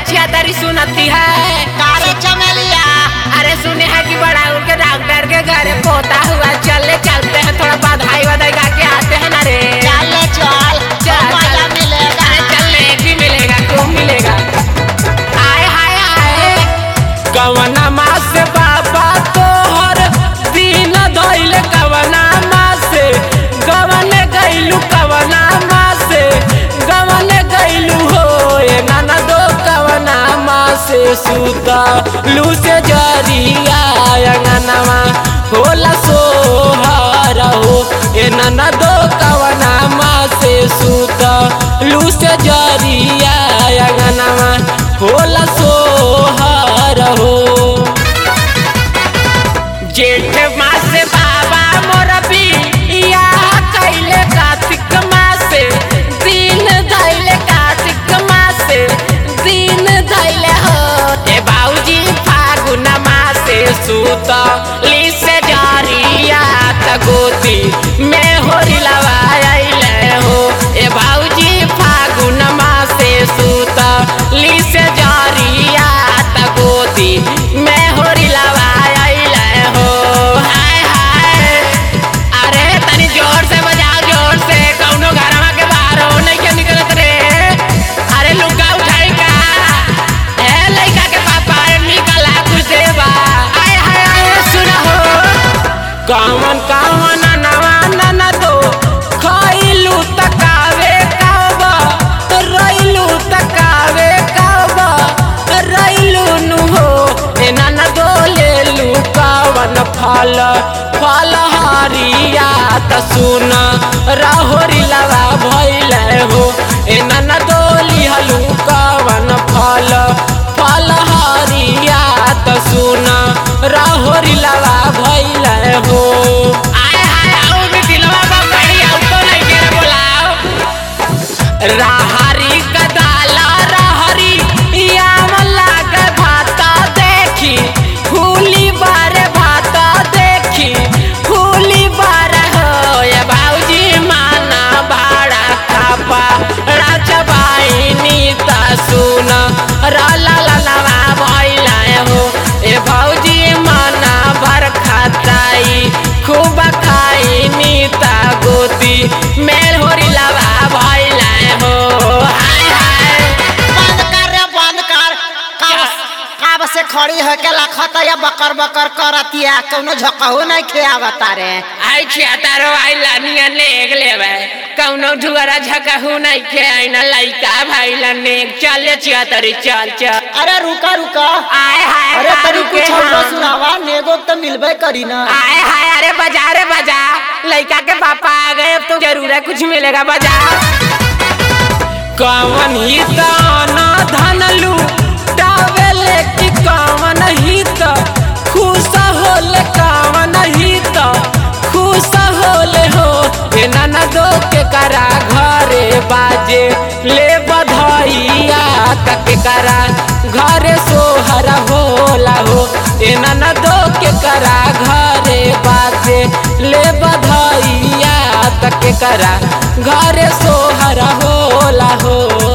छियातरी सुनती है कारे चमेलिया अरे सुने हैं कि बड़ा उनके डॉक्टर के घर पोता हुआ चले चलते हैं थोड़ा बधाई वधाई गा के आते हैं ना रे चल चल चल, मजा चल। मिलेगा अरे चलने भी मिलेगा खूब मिलेगा आए हाय आए कवना मास बाबा तोहर दिन धइल कवना मास गवन गइलू कवना मास गवन गइलू हो ए नाना दो कवना मास सुता लू से जरिया अंगनवा होला सोहर हो ए नाना दो कवना मास सुता लू से जरिया अंगनवा होला सोहर हो जेठ मास बाबा मोर बिया कैले कार्तिक मास दिन धैले कार्तिक मास दिन धैले हो ए बाऊजी फागुन मास सुत लिसे जरिया त गोती में होरी लवाइले हो ए बाऊजी फागुन मास सुत लिसे जरिया त गोती में होरी लवाइले हो हाय हाय अरे तनी जोर से बजाओ जोर से कौनो घरवा के बाहर हो नहीं के निकलत रे अरे लुका उठाई का ए लइका के पापा रे निकला कुछ देवा आय हाय आय सुना हो कावन कावन नवा नना दो खइलू तकावे कावा रइलू तकावे कावा रइलू नु हो ए नना दो लेलू कावन फल फल हरिया त सुन रहोरी लवा भइले हो ए नना दो लिहलू कावन फल फल हरिया त सुन रहोरी लवा भइले हो आय हाय आउ भी दिलवा बा बड़ी आउ तो नहीं के रे बोलाओ राहरी कदाला राहरी याम लाग भाता देखी फूली बारे भाता देखी फूली बारे हो ये बाऊजी माना भाड़ा खापा राजबाई नीता सुन रला ललवा भइला हो ए भौजी माना भर खाताई खूब खाई नीता गोती मेल होरी लवा भइला हो हाय हाय बंद कर रे बंद कर कब कब से खड़ी हो के लखत या बकर बकर करतिया कौनो झकहू नहीं खियावता रे आई छिया तारो आई लानिया नेग लेवे कौनो झुआरा झकहू नहीं के आईना लइका भाई ला नेग चले छिया तरी चल चल अरे रुका रुका आय हाय अरे तनी दारू के कुछ और हम। सुनावा नेगो तो मिलबे करी ना आय हाय अरे बजा रे बजा लइका के पापा आ गए अब तो जरूर है कुछ मिलेगा बजा कवन ही दाना धन लू टावेले की कवन ही त खुश होले कवन ही त खुश होले हो ए नाना दो के करा घरे बाजे ले बधाइया तक करा घरे सोहर होला हो ए नाना दो के करा घरे बाजे ले बधाइया तक करा घरे सोहर होला हो